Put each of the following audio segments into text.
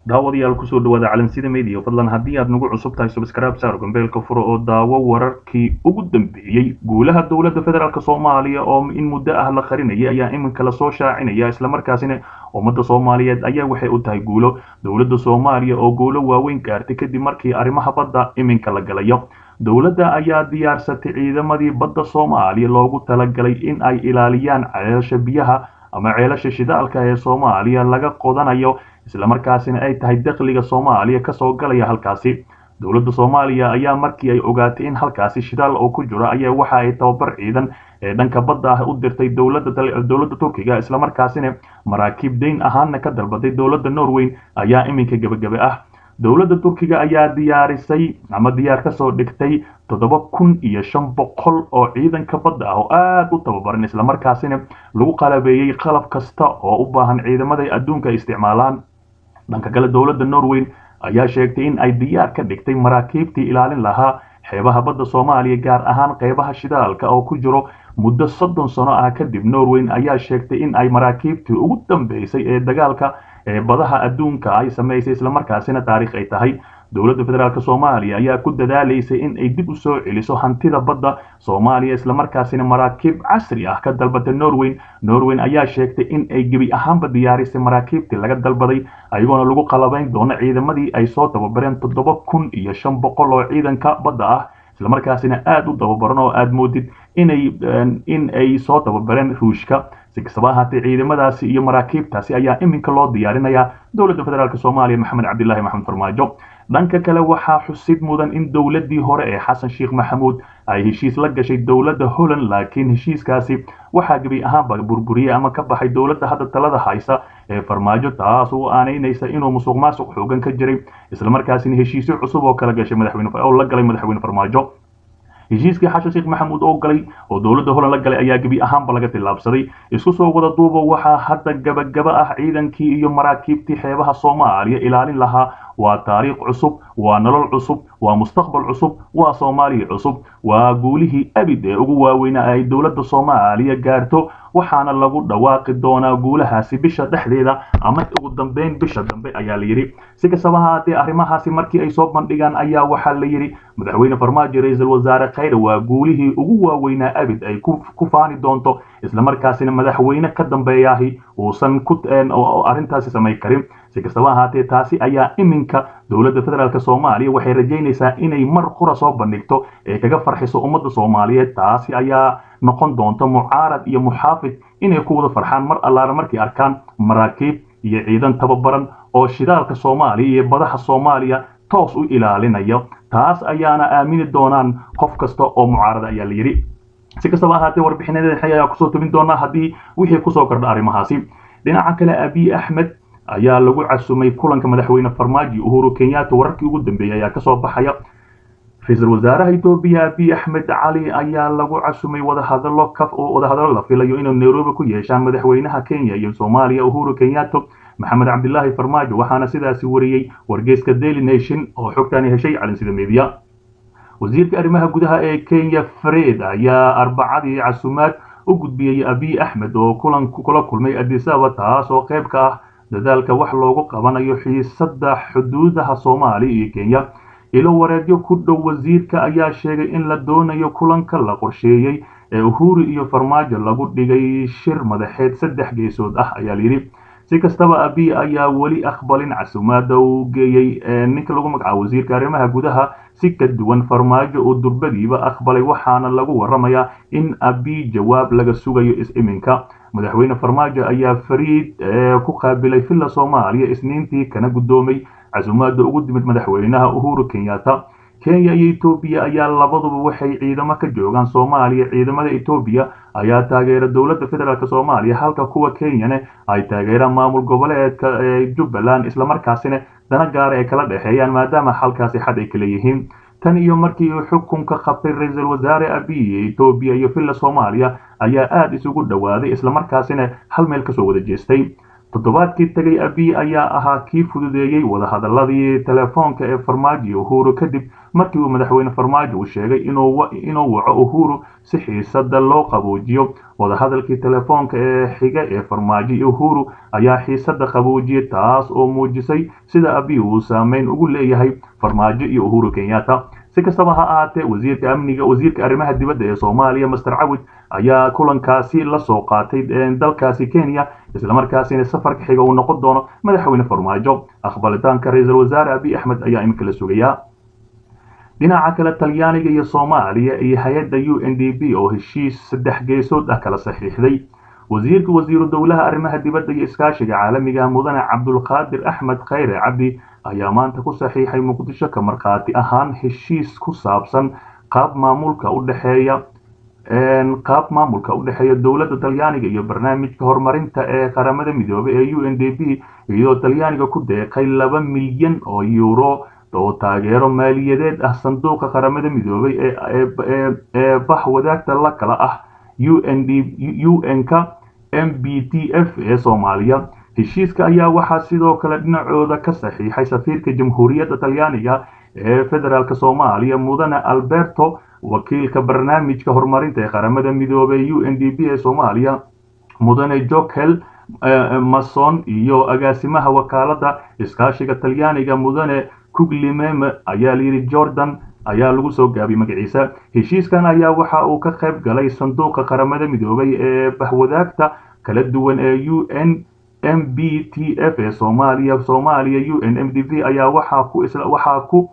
daawadayaal kusoo dhawaada calansida media fadlan haddii aad nagu cusub tahay subscribe saar gambeelka furo oo daawo wararkii ugu dambeeyey guulaha dowladda federaalk soomaaliya oo in muddo ah la qarinaya ayaa iminka lasoo shaacinaya islamarkaasina ummadda soomaaliyeed ayaa waxay u tahay guulo dowladda soomaaliya oo guulo waaweyn gaartay kadib markii arrimaha badda iminka la galayo dowladda ayaa diyaarsatay ciidamadii badda soomaaliya loogu talagalay in ay ilaaliyaan ceelasha biyaha ama ceelasha shidaalka ee soomaaliya laga qodanayo islamarkaasina ay tahay dakhliga soomaaliya kasoo galaya halkaasi dowladda soomaaliya ayaa markii ay ogaatay in halkaasi shidaal oo ku jiro ayaa waxa ay tababar ciidan ee dhanka badda ah u dirtay dowladda turkiga islamarkaasina maraakiib dayn ahaana ka dalbaday dowladda norweyn ayaa iminka gebagabe ah dowladda turkiga ayaa diyaarisay ama diyaar kasoo dhigtay toddoba kun iyo shan boqol oo ciidanka badda ah oo aada u tababaran islamarkaasina lagu qalabeeyey qalab kasta oo u baahan ciidamada adduunka isticmaalaan dhanka kale dowladda norweyn ayaa sheegtay in ay diyaar ka dhigtay maraakiibtii ilaalin lahaa xeebaha badda soomaaliya gaar ahaan qeybaha shidaalka oo ku jiro muddo soddon sano ah kadib norweyn ayaa sheegtay in ay maraakiibtii ugu dambeysay ee dagaalka ee badaha adduunka ay samaysay islamarkaasina taariikh ay tahay dowladda federaalk soomaaliya ayaa ku dadaalaysay in ay dib u soo celiso hantida badda soomaaliya islamarkaasina maraakiib casri ah ka dalbatay norweyn norweyn ayaa sheegtay in ay gebi ahaanba diyaarisay maraakiibtii laga dalbaday ayagoona lagu qalabayn doono ciidamadii ay soo tababareen toddoba kun iyo shan boqol oo ciidanka badda ah islamarkaasina aada u tababaran oo aada moodid inay in ay soo tababareen ruushka si kastaba ahaatee ciidamadaasi iyo maraakiibtaasi ayaa iminka loo diyaarinayaa dowladda federaalk soomaaliya maxamed cabdilaahi maxamed farmaajo dhanka kale waxaa xusid mudan in dowladdii hore ee xasan sheekh maxamuud ay heshiis la gashay dowladda holland laakiin heshiiskaasi waxaa gebi ahaanba burburiyey ama ka baxay dowladda hadda talada haysa ee farmaajo taas oo aanaynaysa inuu musuq maasuq xoogan ka jiray islamarkaasina heshiisyo cusub oo kala gashay madaxweyne oo la galay madaxweyne farmaajo heshiiskii xashan sheekh maxamuud oo galay oo dowladda holand la galay ayaa gebi ahaanba laga tillaabsaday isku soo wada duuba waxaa hadda gabagaba ah ciidankii iyo maraakiibtii xeebaha soomaaliya ilaalin lahaa waa taariikh cusub waa nolol cusub waa mustaqbal cusub waa soomaaliya cusub waa guulihii abid ee ugu waaweynaa ay dowladda soomaaliya gaarto waxaana lagu dhawaaqi doonaa guulahaasi bisha dhexdeeda ama ugu dambeyn bisha dambe ayaa la yidhi si kastaba haatee arrimahaasi markii ay soo bandhigaan ayaa waxaa la yidhi madaxweyne farmaajo ra-iisul wasaare khayre waa guulihii ugu waaweynaa abid ay ku faani doonto islamarkaasina madaxweyne ka dambeeyaahi uusan ku arrintaasi samay karin si kastaba ahaatee taasi ayaa iminka dowladda federaalk soomaaliya waxay rajaynaysaa inay mar qura soo bandhigto ee kaga farxiso ummadda soomaaliyeed taasi ayaa noqon doonta mucaarad iyo muxaafid inay ku wada farxaan mar allaala markay arkaan maraakiib iyo ciidan tababaran oo shidaalka soomaaliya iyo badaha soomaaliya toos u ilaalinayo taas ayaana aamini doonaan qof kasta oo mucaarada ayaa la yidhi si kastaba ahaatee warbixinadeeda ayaa kusoo tubin doonaa haddii wixii kusoo kordha arrimahaasi dhinaca kale abiy axmed ayaa lagu casumay kulanka madaxweyne farmaajo uhuru kenyatta wararkii ugu dambeeyey ayaa kasoo baxaya ra-iisul wasaaraha etoobiya abiy axmed cali ayaa lagu casumay wadahadalo ka wadahadalo la filayo inuu nairobi ku yeeshaan madaxweynaha kenya iyo soomaaliya uhuru kenyatta maxamed cabdilaahi farmaajo waxaana sidaasi wariyey wargeyska daily nation oo xogtani heshay calinsida media wasiirka arrimaha gudaha ee kenya fred ayaa arbacadii casumaad u gudbiyey abiy axmed oo kulan kula kulmay adisaba taas oo qayb ka ah dadaalka wax loogu qabanayo xiisada xuduudaha soomaaliya iyo kenya ilo wareedyo ku dhow wasiirka ayaa sheegay in la doonayo kulanka la qorsheeyey ee uhuru iyo farmaajo lagu dhigay shir madaxeed saddex geesood ah ayaa layidhi si kastaba abiy ayaa weli aqbalin casumaada uu geeyey ninka lagu magacaabo wasiirka arrimaha gudaha si ka duwan farmaajo oo durbadiiba aqbalay waxaana lagu waramayaa in abiy jawaab laga sugayo is-iminka madaxweyne farmaajo ayaa fariid ku qaabilay villa soomaaliya isniintii kana guddoomay casumaada ugu dimid madaxweynaha uhuru kenyatta kenya iyo etoobiya ayaa labaduba waxay ciidamo ka joogaan soomaaliya ciidamada etoobiya ayaa taageera dowladda federaalk soomaaliya halka kuwa kenyane ay taageeraan maamul goboleedka ee jubbaland islamarkaasina dana gaara ay kala dhexeeyaan maadaama halkaasi xad ay kala yihiin tan iyo markii uu xukunka qabtay ra-iisul wasaare abiy etoobiya iyo villa soomaaliya ayaa aada isugu dhowaaday islamarkaasina hal meel kasoo wada jeestay toddobaadkii tegay abiy ayaa ahaa kii fududeeyey wadahadaladii telefoonka ee farmaajo uhuru kadib markii uu madaxweyne farmaajo uu sheegay inuu waco uhuru si xiisada loo qaboojiyo wadahadalkii telefoonka ee xiga ee farmaajo iyo uhuru ayaa xiisada qaboojiyay taas oo muujisay sida abiy uu saameyn ugu leeyahay farmaajo iyo uhuru kenyatta si kastaba ha ahaatee wasiirka amniga wasiirka arrimaha dibadda ee soomaaliya master cawid ayaa kulankaasi la soo qaatay dalkaasi kenya islamarkaasina safarka xiga uu noqon doono madaxweyne farmaajo aqbalitaanka ra-iisul wasaare abiy axmed ayaa iminka la sugayaa dhinaca kale talyaaniga iyo soomaaliya iyo hay-adda u n d b oo heshiis saddex geesood ah kala saxiixday wasiirka wasiiru dowlaha arrimaha dibadda iyo iskaashiga caalamiga mudane cabdulqaadir axmed khayre cabdi ayaa maanta ku saxiixay muqdisho ka markhaati ahaan heshiis ku saabsan qaab maamulka u dhexeeya qaab maamulka u dhexeeya dowladda talyaaniga iyo barnaamijka horumarinta ee qaramada midoobay ee u n d b iyadoo talyaaniga ku deeqay laba milyan oo euro oo taageero maaliyadeed ah sanduuqa qaramada midoobay ee bax wadaagta la kala ah un-ka m b t f ee soomaaliya heshiiska ayaa waxaa sidoo kale dhinacooda ka saxiixay safiirka jamhuuriyadda talyaaniga ee federaalk soomaaliya mudane alberto wakiilka barnaamijka horumarinta ee qaramada midoobay u n d b ee soomaaliya mudane jokel mason iyo agaasimaha wakaalada iskaashiga talyaaniga mudane kuglimeme ayaa layidhi jordan ayaa lagu soo gaabiyey magaciisa heshiiskan ayaa waxa uu ka qayb galay sanduuqa qaramada midoobay ee bahwadaagta kala duwan ee u n m b t f ee soomaaliya soomaaliya u n m d v ayaa waxaa ku waxaa ku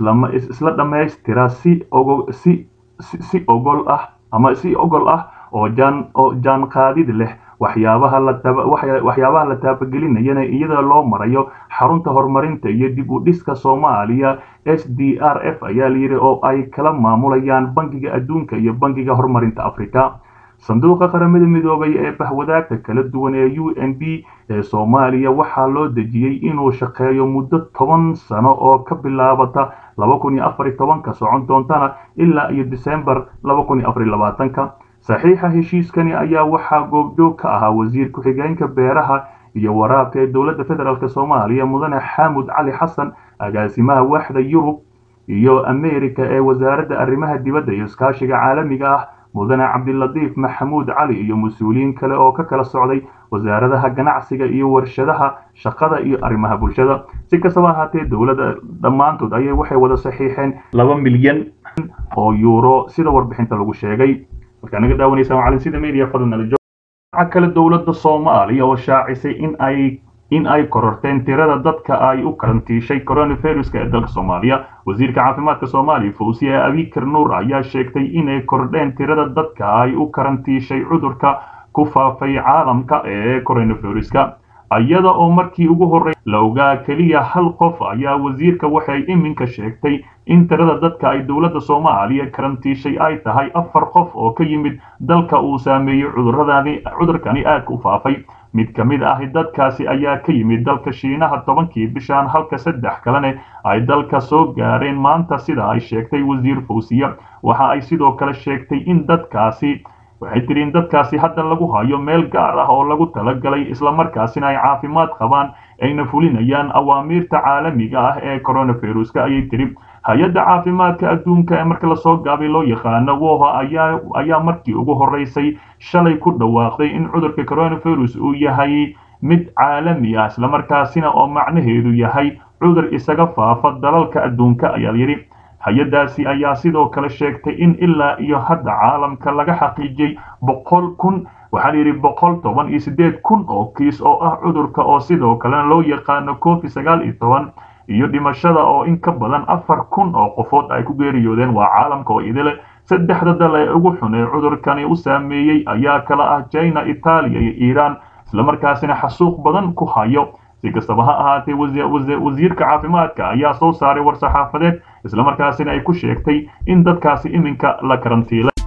isla dhammaystira si ogo si si ogol ah ama si ogol ah oo jaan oo jaanqaadid leh waxyaabaha la waxyaabaha la taabagelinayana iyada loo marayo xarunta horumarinta iyo dib u dhiska soomaaliya s d r f ayaa layidhi oo ay kala maamulayaan bangiga adduunka iyo bangiga horumarinta africa sanduuqa qaramada midoobay ee bahwadaagta kala duwan ee u n b ee soomaaliya waxaa loo dejiyey inuu shaqeeyo muddo toban sano oo ka bilaabata laba kun iyo afar iyo tobanka socon doontana ilaa iyo disembar laba kun iyo afar iyo labaatanka saxiixa heshiiskani ayaa waxaa goobjoog ka ahaa wasiir ku-xigeenka beeraha iyo waraabka ee dowladda federaalk soomaaliya mudane xaamud cali xasan agaasimaha waaxda yurub iyo ameerika ee wasaaradda arrimaha dibadda iyo iskaashiga caalamiga ah mudane cabdilatiif maxamuud cali iyo mas-uuliyiin kale oo ka kala socday wasaaradaha ganacsiga iyo warshadaha shaqada iyo arrimaha bulshada si kastaba ahaatee dowladda dhammaantood ayay waxay wada saxiixeen laba milyan oo yuuro sida warbixinta lagu sheegay markaa naga daawanaysa macalin sida media fadlan waxa kale dowladda soomaaliya oo shaacisay in ay in ay kororteen tirada dadka ay u karantiishay coronaviruska ee dalka soomaaliya wasiirka caafimaadka soomaaliya fawsiye abikar nuur ayaa sheegtay inay kordheen tirada dadka ay u karantiishay cudurka ku faafay caalamka ee coronaviruska iyada oo markii ugu horrey la ogaa keliya hal qof ayaa wasiirka waxay iminka sheegtay in tirada dadka ay dowladda soomaaliya karantiishay ay tahay afar qof oo ka yimid dalka uu saameeyey cuduradani cudurkani aadka u faafay mid ka mid ah dadkaasi ayaa ka yimid dalka shiinaha tobankii bishan halka saddex kalene ay dalka soo gaareen maanta sida ay sheegtay wasiir fawsiya waxa ay sidoo kale sheegtay in dadkaasi waxay tiri in dadkaasi hadda lagu hayo meel gaar ah oo lagu talagalay islamarkaasina ay caafimaad qabaan ayna fulinayaan awaamiirta caalamiga ah ee coronaviruska ayay tiri hay-adda caafimaadka adduunka ee marka lasoo gaabay loo yaqaano woha ayaa ayaa markii ugu horreysay shalay ku dhawaaqday in cudurka coronavirus uu yahay mid caalami ah islamarkaasina oo macnaheedu yahay cudur isaga faafa dalalka adduunka ayaa yidhi hay-addaasi ayaa sidoo kale sheegtay in ilaa iyo hadda caalamka laga xaqiijiyey boqol kun waxaa layidhi boqol toban iyo siddeed kun oo kiis oo ah cudurka oo sidoo kalena loo yaqaano covid sagaal iyo toban iyo dhimashada oo in ka badan afar kun oo qofood ay ku geeriyoodeen waa caalamka oo idile saddexda dal ee ugu xun ee cudurkani u saameeyey ayaa kala ah china itaaliya iyo iiraan islamarkaasina xasuuq badan ku hayo si kastaba ha ahaatee wasiirka caafimaadka ayaa soo saaray war saxaafadeed islamarkaasina ay ku sheegtay in dadkaasi iminka la karantiilay